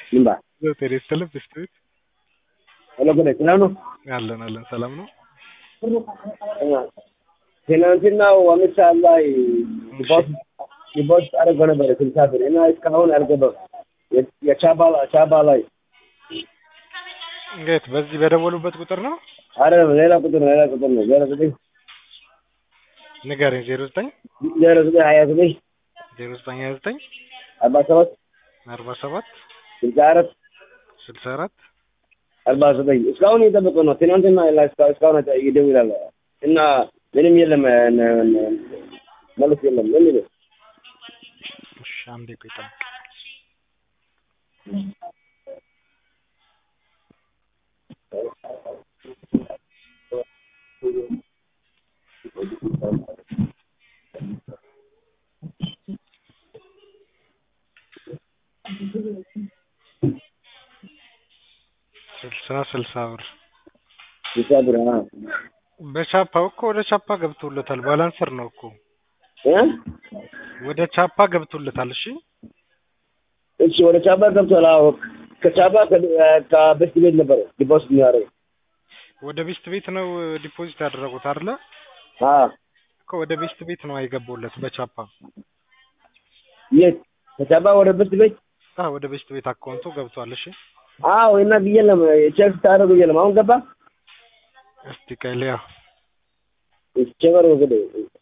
ልምባ ጤና ይስጥልኝ ብስክሌት ሄሎ ገለ ሰላም ነው? አለን አለን ሰላም ነው። ትናንትናው አምስት ሰዓት ላይ ዲፖዚት አድርጎ ነበረ ስልሳ ብር እና እስካሁን አልገባም። የቻባ ቻባ ላይ እንዴት በዚህ በደወሉበት ቁጥር ነው? አይደለም ሌላ ቁጥር ነው ሌላ ቁጥር ነው ዜሮ ዘጠኝ ንገረኝ። ዜሮ ዘጠኝ ዜሮ ዘጠኝ ሀያ ዘጠኝ ዜሮ ዘጠኝ ሀያ ዘጠኝ አርባ ሰባት አርባ ሰባት ስልሳ አራት ስልሳ አራት አርባ ዘጠኝ እስካሁን እየጠበቀ ነው። ትናንትና ላይ እስካ- እስካሁን ይደውላል እና ምንም የለም መልስ የለም ምን ይለው እሺ አንዴ ቆይ ጠብቅ። ስልሳ ስልሳ ብር ስልሳ ብር አ በቻፓው እኮ ወደ ቻፓ ገብቶለታል። ባላንሰር ነው እኮ እ ወደ ቻፓ ገብቶለታል። እሺ እሺ ወደ ቻባ ገብቷል። አዎ ከቻባ ከቤስት ቤት ነበረ ዲፖዚት የሚያደርገው ወደ ቤስት ቤት ነው ዲፖዚት ያደረጉት አይደለ? አ እኮ ወደ ቤስት ቤት ነው አይገባውለት በቻፓ የት ከቻባ ወደ ቤስት ቤት አ ወደ ቤስት ቤት አካውንቱ ገብቷል። እሺ አዎ እና የለም ቼክ ስታደርጉ የለም አሁን ገባ እስቲ ቆይ ልያ ቼክ አድርጉ እንግዲህ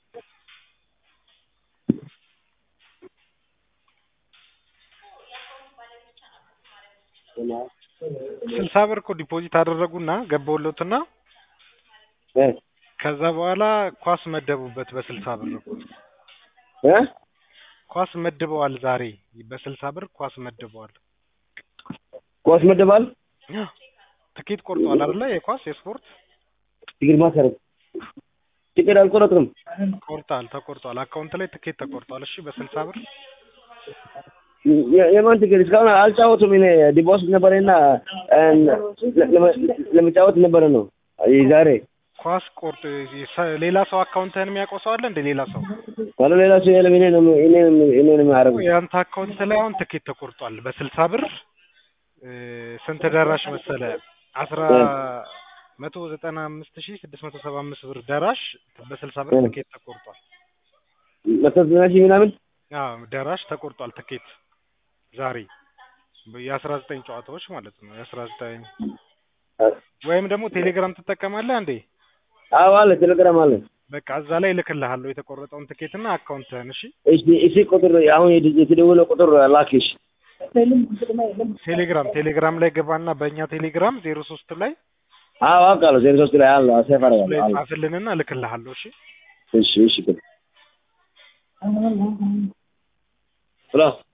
ስልሳ ብር እኮ ዲፖዚት አደረጉና ገባውለትና እ ከዛ በኋላ ኳስ መደቡበት በስልሳ ብር እኮ እ ኳስ መድበዋል። ዛሬ በስልሳ ብር ኳስ መድበዋል። ኳስ መደባል ትኬት ቆርጧል አይደለ? የኳስ የስፖርት ችግር ማሰረት ችግር አልቆረጥም ቆርጣል፣ ተቆርጧል። አካውንት ላይ ትኬት ተቆርጧል። እሺ በስልሳ ብር የ- የማን ችግር እስካሁን አልጫወቱም። እኔ ዲፖዚት ነበረና ለመጫወት ነበረ ነው ዛሬ ኳስ ቆርጦ ሰ- ሌላ ሰው አካውንትህን የሚያውቀው ሰው አለ እንደ ሌላ ሰው ካለ ሌላ ሰው የለም። እኔ ነው እኔ ነው እኔ ነው የሚያደርገው የአንተ አካውንት ላይ አሁን ትኬት ተቆርጧል በስልሳ ብር እ፣ ስንት ደራሽ መሰለ አስራ መቶ ዘጠና አምስት ሺህ ስድስት መቶ ሰባ አምስት ብር ደራሽ በስልሳ ብር እ። ትኬት ተቆርጧል። መቶ ዘጠና ሺህ ምናምን አዎ ደራሽ ተቆርጧል ትኬት ዛሬ የአስራ ዘጠኝ ጨዋታዎች ማለት ነው የአስራ ዘጠኝ ወይም ደግሞ ቴሌግራም ትጠቀማለህ እንዴ? አዎ አለ ቴሌግራም አለ። በቃ እዛ ላይ እልክልሃለሁ የተቆረጠውን ትኬትና አካውንትህን። እሺ እሺ እሺ ቁጥር አሁን የድ- የተደወለው ቁጥር ላክሽ። ቴሌግራም ቴሌግራም ላይ ገባና በእኛ ቴሌግራም ዜሮ ሶስት ላይ አዎ አውቃለሁ። ዜሮ ሶስት ላይ አለ ሴፍ ላይ አደርጋለሁ አለ። ጻፍልንና እልክልሃለሁ። እሺ እሺ እሺ ሄሎ